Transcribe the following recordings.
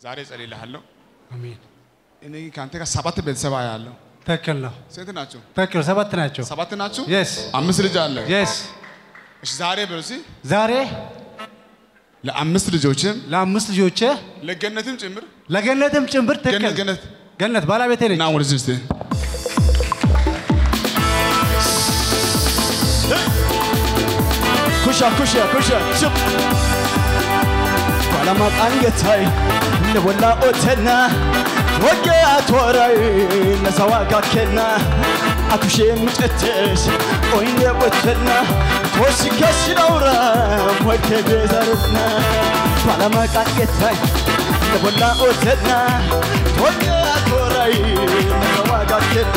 ዛሬ እጸልይልሃለሁ። አሜን። እኔ ከአንተ ጋር ሰባት ቤተሰብ ያለው ትክክል ነው። ስንት ናቸው? ትክክል ሰባት ናቸው። ሰባት ናችሁ? የስ አምስት ልጅ አለ። የስ እሺ ዛሬ በሉ እስኪ ዛሬ ለአምስት ልጆችም ለአምስት ልጆቼ ለገነትም ጭምር ለገነትም ጭምር ትክክል ገነት ገነት ገነት ባለቤቴ ነች። ና ወደዚህ እስቲ ኩሻ ኩሻ ኩሻ ሽብ ባላማቃን ጌታይ ንቦላ ኦተና ወገ አቶራይ ነሰዋጋ ኬና አቱሼ ምጨትሽ ኦይኔ ቦተና ቶሲ ከሽዳውራ ሞቴ ቤዛርና ባላማቃን ጌታይ ንቦላ ኦተና ወገ አቶራይ ነሰዋጋ ኬና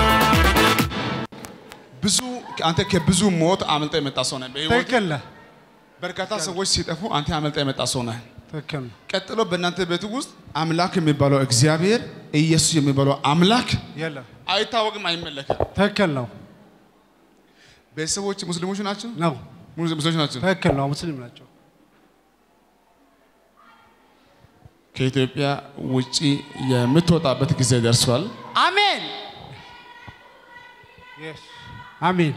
ብዙ አንተ ከብዙ ሞት አመልጠ የመጣ ሰው ነህ። በህይወት ትክክል ነህ። በርካታ ሰዎች ሲጠፉ አንተ አመልጠ የመጣ ሰው ነህ። ትክክል ነው። ቀጥሎ በእናንተ ቤት ውስጥ አምላክ የሚባለው እግዚአብሔር ኢየሱስ የሚባለው አምላክ የለም አይታወቅም፣ አይመለክም። ትክክል ነው ቤተሰቦች ሙስሊሞች ናቸው፣ ነው ሙስሊሞች ናቸው። ትክክል ነው። ሙስሊም ናቸው። ከኢትዮጵያ ውጪ የምትወጣበት ጊዜ ደርሷል። አሜን አሜን።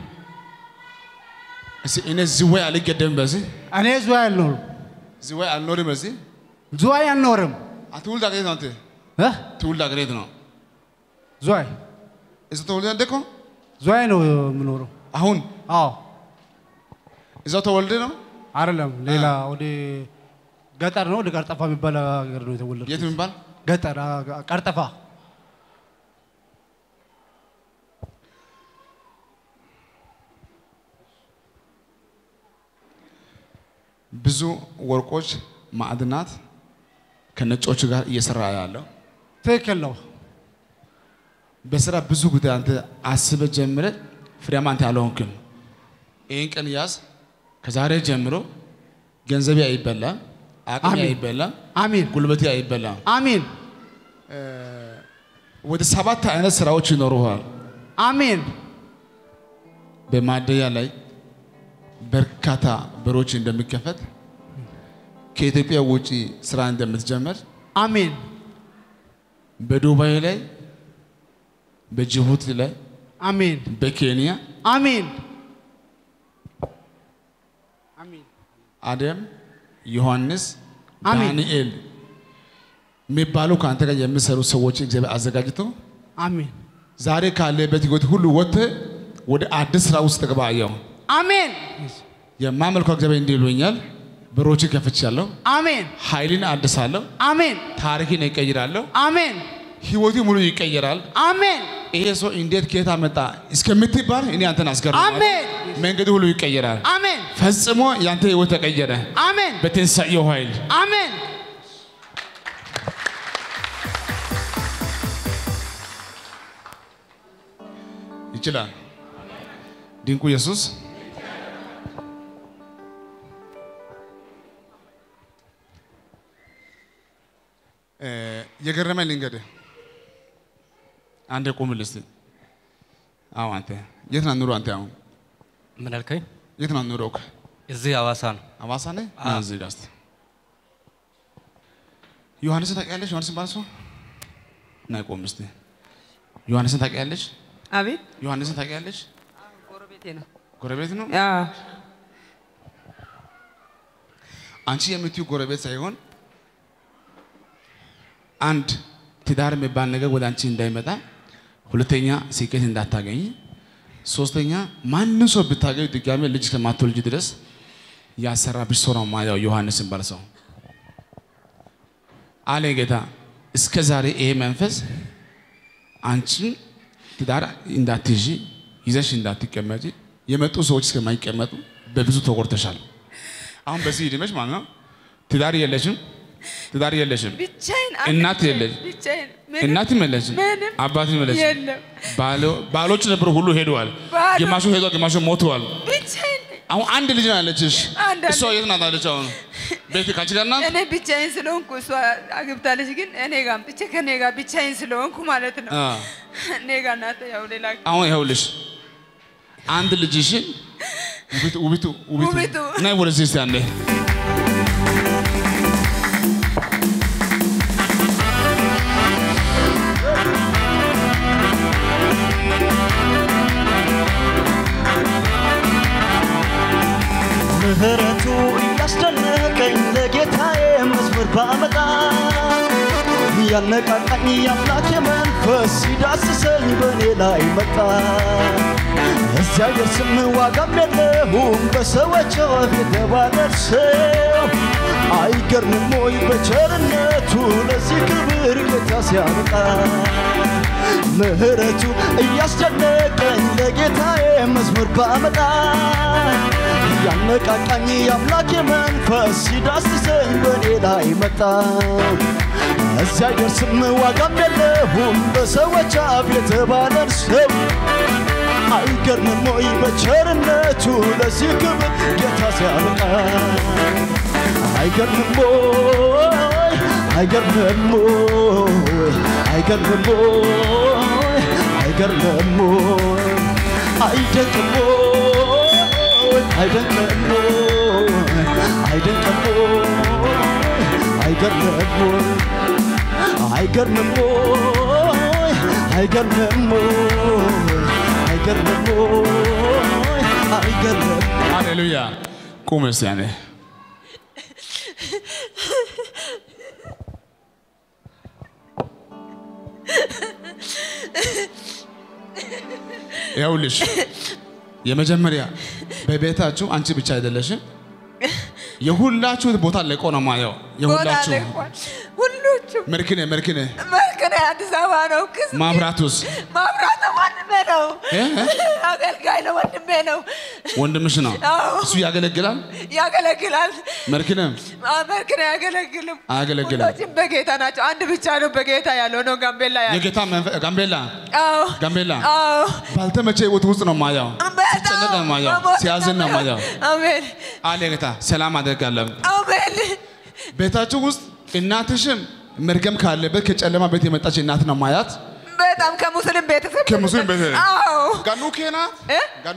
እስኪ እኔ ዝዋይ አልገደም፣ በዚህ እኔ ዝዋይ አልኖርም፣ ዝዋይ አልኖርም። በዚህ ዝዋይ አልኖርም። ትውልድ አገሬት ነው። አንተ እ? ትውልድ አገሬት ነው። ዝዋይ እዛ ተወልደ ያደግከው ዝዋይ ነው የምኖረው። አሁን አዎ እዛው ተወልደ ነው። አይደለም፣ ሌላ ወደ ገጠር ነው። ወደ ቀርጠፋ የሚባል ሀገር ነው የተወለድኩት። የት የሚባል ገጠር አ- ቀርጠፋ። ብዙ ወርቆች፣ ማዕድናት ከነጮች ጋር እየሰራ ያለው ትክክል ነው። በስራ ብዙ ጉዳይ አንተ አስበ ጀምረ ፍሬያማ አንተ ያልሆንክም። ይህን ቀን ያዝ። ከዛሬ ጀምሮ ገንዘቤ አይበላም፣ አቅሜ አሜን። አይበላም፣ አሜን ጉልበቴ አይበላም። አሜን ወደ ሰባት አይነት ስራዎች ይኖሩሃል። አሜን በማደያ ላይ በርካታ በሮች እንደሚከፈት ከኢትዮጵያ ውጪ ስራ እንደምትጀምር አሜን በዱባይ ላይ በጅቡቲ ላይ አሜን በኬንያ አሜን አሜን አደም፣ ዮሐንስ፣ አሜን። ዳንኤል የሚባሉ ከአንተ ጋር የሚሰሩ ሰዎች እግዚአብሔር አዘጋጅቶ አሜን ዛሬ ካለበት ህይወት ሁሉ ወጥተህ ወደ አዲስ ስራ ውስጥ ተገባ። አየሁ አሜን የማመልከው እግዚአብሔር እንዲህ ይሉኛል፣ በሮችን ከፍቻለሁ፣ አሜን ኃይልን አድሳለሁ፣ አሜን ታሪክን እቀይራለሁ፣ አሜን ህይወቴ ሙሉ ይቀየራል። አሜን ይሄ ሰው እንዴት ከየት መጣ እስከምትባል እኔ አንተን አስገርማለሁ። አሜን መንገድ ሁሉ ይቀየራል። አሜን ፈጽሞ ያንተ ህይወት ተቀየረ አሜን በትንሣኤው ኃይል። አሜን ይችላል ድንቁ ኢየሱስ። እ የገረመኝ ልንገርህ፣ አንዴ ቁምል እስቲ። አዎ አንተ የት ነው ኑሮ? አንተ አሁን ምን አልከኝ? የት ነው ኑሮክ? እዚህ ሐዋሳ ነው። አዋሳ ነህ? ና እዚህ ጋር እስቲ። ዮሐንስን ታውቂያለሽ? ዮሐንስን ባለ ሰው ና ቆም እስቲ። ዮሐንስን ታውቂያለሽ? አቤት ዮሐንስን ታውቂያለሽ? ጎረቤቴ ነው። ጎረቤት ነው። ያ አንቺ የምትዩ ጎረቤት ሳይሆን አንድ ትዳር የሚባል ነገር ወደ አንቺ እንዳይመጣ፣ ሁለተኛ ስኬት እንዳታገኝ፣ ሶስተኛ ማንም ሰው ብታገኝ ድጋሜ ልጅ ከማትወልጅ ድረስ ያሰራብሽ ሰው ነው ማያው ዮሐንስ የሚባል ሰው አለ ጌታ። እስከ ዛሬ ይሄ መንፈስ አንቺን ትዳር እንዳትይዢ ይዘሽ እንዳትቀመጪ የመጡ ሰዎች እስከማይቀመጡ በብዙ ተጎድተሻል። አሁን በዚህ ዕድሜሽ ማለት ነው ትዳር የለሽም፣ ትዳር የለሽም፣ ብቻዬን እናት አንድ የለሽ፣ ብቻዬን ምንም እናትም የለሽም፣ ምንም አባትም የለሽም። የለም። ባሎ- ባሎች ነበሩ ሁሉ ሄደዋል። ባዶ። ግማሹ ሄደዋል፣ ግማሹ ሞተዋል። ብቻዬን ነኝ። አሁን አንድ ልጅ ነው ያለችሽ። አንድ እሷ የት ናት አለች? አሁን ቤት ካንቺ ጋር ናት። እኔ ብቻዬን ስለሆንኩ እሷ አግብታለች፣ ግን እኔ ጋር ብቻ ከኔ ጋር ብቻዬን ስለሆንኩ ማለት ነው። አ፣ እኔ ጋር ናት። ያው ሌላ አሁን ይኸውልሽ አንድ ልጅሽን ውቢቱ ውቢቱ ውቢቱ ውቢቱ። ነይ ወደዚህ እስቲ አንዴ ምህረቱ እያስደነቀኝ ለጌታዬ መዝሙር ባመጣ ያነቃቃኝ የአምላኬ መንፈስ ሲዳስሰኝ በእኔ ላይ መጣ እግዚአብሔር ስም ዋጋም የለውም በሰዎች አፍ የተባለሰው አይገርምም ወይ በቸርነቱ ለዚህ ክብር ጌታ ሲያበቃ ምህረቱ እያስደነቀኝ ለጌታዬ መዝሙር ባመጣ ያነቃቃኝ የአምላኬ መንፈስ ሲዳስሰኝ በእኔ ላይ መጣ እግዚአብሔር ስም ዋጋም የለውም በሰዎች አፍ የተባለን ሰው አይገርምም ወይ በቸርነቱ ለዚህ ክብር ጌታ ሲያበቃ አይገርምም ወይ አይገርምም ወይ አይገርምም ወይ አይገርምም ወይ አይደንቅም ወይ አይደንቅም ወይ አይደንቅም ወይ አይገርምም ወይ አይገርምም ወይ አይገርምም ወይ አይገርምም ወይ አይገርምም ሃሌሉያ ቁም እስቲ ያኔ ይኸውልሽ የመጀመሪያ በቤታችሁ አንቺ ብቻ አይደለሽም የሁላችሁ ቦታ ለቆ ነው ማየው ቦታ የሁላችሁ ለቋል። ሁሉም መርክነ መርክነ መልክነ አዲስ አበባ ነው። ክስ ማብራቱስ ማብራት ነው ወንድሜ ነው። እ? አገልጋይ ነው ወንድሜ ነው። ወንድምሽ ነው አዎ። እሱ ያገለግላል ያገለግላል። መርክነ አ- መልክነ አያገለግልም። አያገለግልም። ሁሎችም በጌታ ናቸው። አንድ ብቻ ነው በጌታ ያለው ነው ጋምቤላ ያለው። የጌታ መንፈ- ጋምቤላ አዎ ጋምቤላ አዎ ባልተመቸ ህይወት ውስጥ ነው ማየው በጣም ሲጨነቅ ነው ማየው መሞት ሲያዝን ነው ነው። ማየው አሜን አለ ጌታ ሰላም አደርጋለሁ አሜን ቤታችሁ ውስጥ እናትሽም መርገም ካለበት ከጨለማ ቤት የመጣች እናት ነው ማያት በጣም ከሙስሊም ቤተሰብ ከሙስሊም ቤተሰብ? አዎ ጋኑ ኬና እ? ጋኑ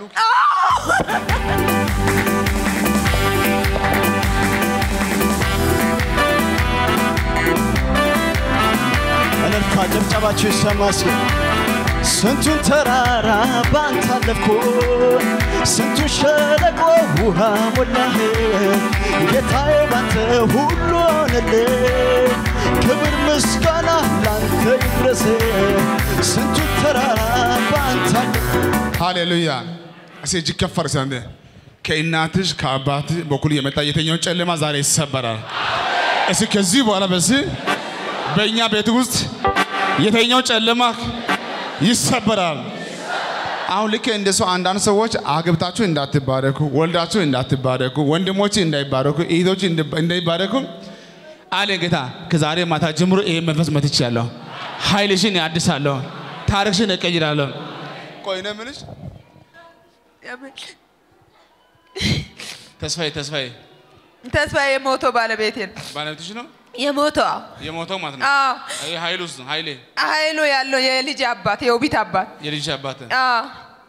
እልልታ ጭብጨባችሁ ይሰማ እስኪ ስንቱን ተራራ ባንተ አለፍኩ ስንቱን ሸለቆ ውሃ ሞላህ ጌታዬ ባንተ ሁሉ ሆነልህ ክብር ምስጋና ላንተ ይድረስ ስንቱን ተራራ ባንተ አለፍኩ ሃሌሉያ እሴ እጅግ ከፈር ሰንደ ከእናትሽ ከአባት በኩል የመጣ የተኛውን ጨለማ ዛሬ ይሰበራል። እስ ከዚህ በኋላ በዚህ በእኛ ቤት ውስጥ የተኛው ጨለማ ይሰበራል። አሁን ልክ እንደ ሰው አንዳንድ ሰዎች አግብታችሁ እንዳትባረኩ፣ ወልዳችሁ እንዳትባረኩ፣ ወንድሞች እንዳይባረኩ፣ እህቶች እንዳይባረኩ አለ ጌታ። ከዛሬ ማታ ጀምሮ ይሄ መንፈስ መትቻለሁ። ኃይልሽን ያድሳለሁ፣ ታሪክሽን እቀይራለሁ። ቆይ ነው የምልሽ አሜን። ተስፋዬ ተስፋዬ ተስፋዬ የሞተው ባለቤቴ ነው ባለቤትሽ ነው የሞተው አዎ የሞተው ማለት ነው። አዎ ይሄ ኃይሉ ውስጥ ነው ኃይሌ ኃይሉ ያለው የልጅ አባት የውቢት አባት የልጅ አባት አዎ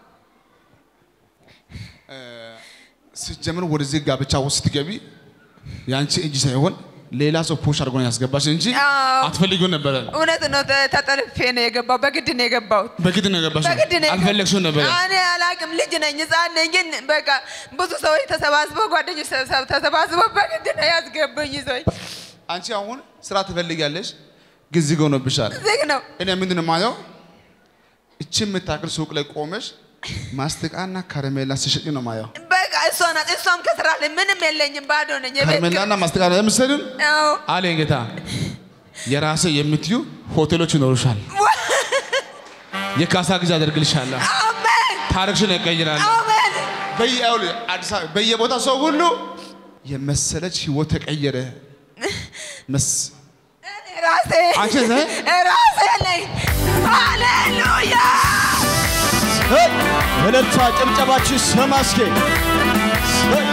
ስትጀምር ወደዚህ ጋብቻ ውስጥ ስትገቢ ያንቺ እጅ ሳይሆን ሌላ ሰው ፑሽ አድርጎ ነው ያስገባሽ እንጂ አዎ። አትፈልጊው ነበረ። እውነት ነው። ተ- ተጠልፌ ነው የገባው። በግድ ነው የገባሁት። በግድ ነው የገባሽ። በግድ ነው የገባሁት። አልፈለግሽው ነበረ። እኔ አላቅም። ልጅ ነኝ፣ ህፃን ነኝ። ግን በቃ ብዙ ሰዎች ተሰባስበው ጓደኞች ተሰ- ተሰባስበው በግድ ነው ያስገቡኝ። ይዞኝ አንቺ አሁን ስራ ትፈልጊያለሽ፣ ግን ዝግ ሆኖብሻል። ዝግ ነው። እኔ ምንድን ነው የማየው? እቺ የምታክል ሱቅ ላይ ቆመሽ ማስቲቃና ከረሜላ ሲሸጥ ነው የማየው። በቃ እሷ ናት። እሷም ከስራ ላይ ምንም የለኝም፣ ባዶ ነኝ። የቤት ከረሜላና ማስቲቃ ለምሰድን ኪራይ- አዎ አለኝ ጌታ። የራሴ የምትዩ ሆቴሎች ይኖሩሻል። የካሳ ጊዜ አደርግልሻለሁ። አሜን ታሪክሽን እቀይራለሁ። አሜን። በየአውል አዲስ አበባ በየቦታ ሰው ሁሉ የመሰለች ህይወት ተቀየረ። መስ እኔ ራሴ አንቺ ነህ? ራሴ ነኝ። ሃሌሉያ ሄይ! እልልታ ጭብጨባችሁ ይሰማ እስኪ ሄይ!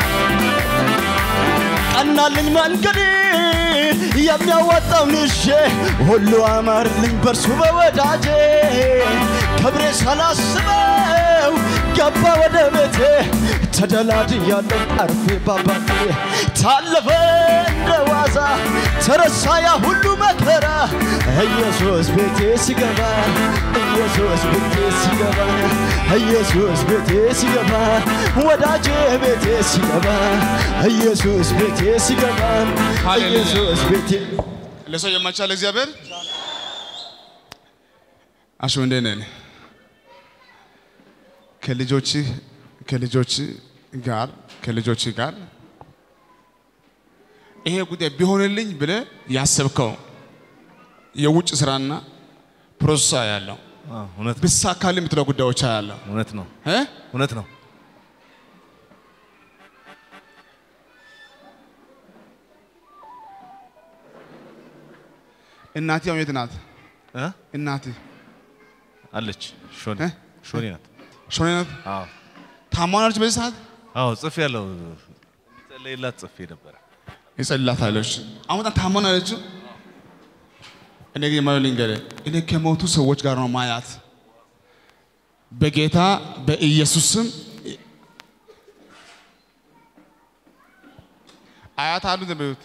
ቀናልኝ መንገድ የሚያዋጣው ንሼ ሁሉ አማርልኝ በርሱ በወዳጄ ክብሬ ሳላስበው ገባ ወደ ቤቴ ተደላድያለሁ አርፌ ባባቴ ታለፈ እንደ ዋዛ ሲበዛ ተረሳ ያ ሁሉ መከራ ኢየሱስ ቤቴ ሲገባ ኢየሱስ ቤቴ ሲገባ ኢየሱስ ቤቴ ሲገባ ወዳጄ ቤቴ ሲገባ ኢየሱስ ቤቴ ሲገባ ሃሌሉያ። ኢየሱስ ቤቴ ለሰው የማይቻል እግዚአብሔር አሹ እንዴት ነህ? ከልጆች ከልጆች ጋር ከልጆች ጋር ይሄ ጉዳይ ቢሆንልኝ ብለህ ያሰብከው የውጭ ስራና ፕሮሰስ ያለው አዎ፣ እውነት ነው። ብሳካል የምትለው ጉዳዮች ያለው እውነት ነው። እ እውነት ነው። እናቴ አሁን የት ናት? እ? እናቴ አለች ሾኒ እ? ሾኒ ናት። ሾኔ ናት። አዎ ታማናለች በዚህ ሰዓት አዎ ጽፌ ያለው ጸለይላት ጽፌ ነበረ። ይጸልላታለች። አሁን በጣም ታማናለች። እኔ ግን የማየው ልንገርህ፣ እኔ ከሞቱ ሰዎች ጋር ነው ማያት። በጌታ በኢየሱስ ስም አያት አሉ እንደሚሉት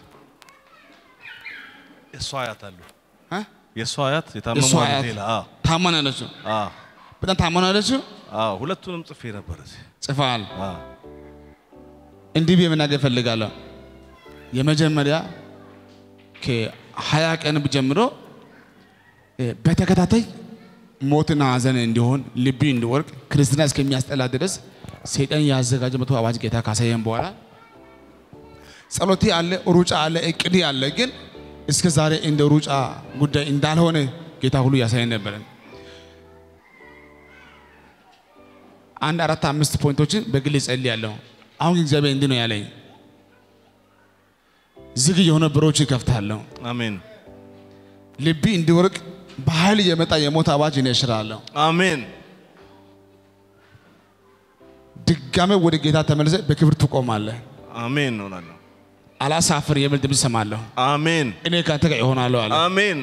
የእሷ አያት አሉ። እ? የእሷ አያት የእሷ የታመሙ አያት ሌላ አዎ ታማናለች። አዎ በጣም ታማናለች። አዎ ሁለቱንም ጽፌ ነበረ እዚህ። ጽፈሃል። አዎ እንዲህ ብዬ መናገር እፈልጋለሁ። የመጀመሪያ ከሀያ ቀን ጀምሮ እ፣ በተከታታይ ሞትና ሐዘን እንዲሆን ልቢ እንዲወርቅ ክርስትና እስከሚያስጠላ ድረስ ሰይጣን ያዘጋጀ መቶ አዋጅ ጌታ ካሳየን በኋላ ጸሎቴ አለ፣ ሩጫ አለ፣ እቅድ አለ። ግን እስከ ዛሬ እንደ ሩጫ ጉዳይ እንዳልሆነ ጌታ ሁሉ ያሳየን ነበረን። አንድ አራት አምስት ፖይንቶችን በግል ጸልያለሁ። አሁን ግን እግዚአብሔር እንዲህ ነው ያለኝ፣ ዝግ የሆነ በሮች ይከፍታለሁ። አሜን ልቢ እንዲወርቅ በኃይል የመጣ የሞት አዋጅ እኔ እሽራለሁ። አሜን ድጋሜ ወደ ጌታ ተመልሰ በክብር ትቆማለህ። አሜን እሆናለሁ። አላሳፍር የሚል ድምፅ ሰማለሁ። አሜን እኔ ከአንተ ጋር እሆናለሁ አለ። አሜን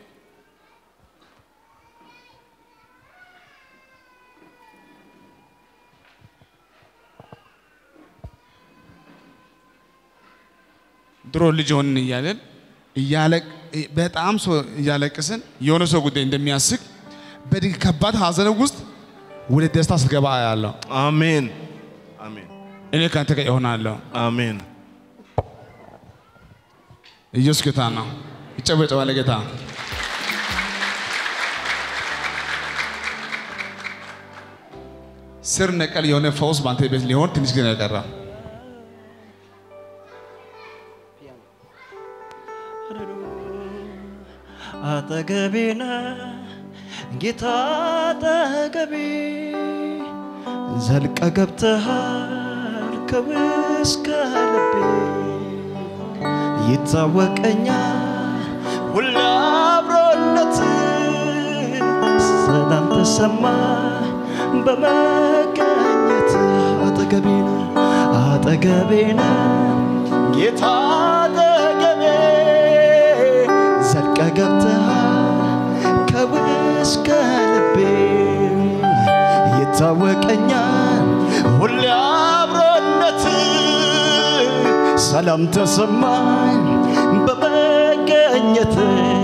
ድሮ ልጅ ሆንን እያለን እያለቅ በጣም ሰው እያለቅስን የሆነ ሰው ጉዳይ እንደሚያስቅ በድግ ከባድ ሐዘን ውስጥ ወደ ደስታ ስትገባ ያለው አሜን አሜን እኔ ከአንተ ጋር እሆናለሁ። አሜን ኢየሱስ ጌታ ነው። ይጨበጨባል ጌታ። ስር ነቀል የሆነ ፈውስ በአንተ ቤት ሊሆን ትንሽ ጊዜ ነው የቀረ። አጠገቤነ ጌታ አጠገቤ ዘልቀ ገብተሃል ከውስጥ ልቤ ይታወቀኛል ሁሉ አብሮነት ሰላም ተሰማ በመገኘት አጠገቤነ አጠገቤነ ጌታ አጠገቤ ዘልቀ ገብተሃል ከውስጥ ልቤ ይታወቀኛል ሁሌ አብሮነት ሰላም ተሰማኝ በመገኘት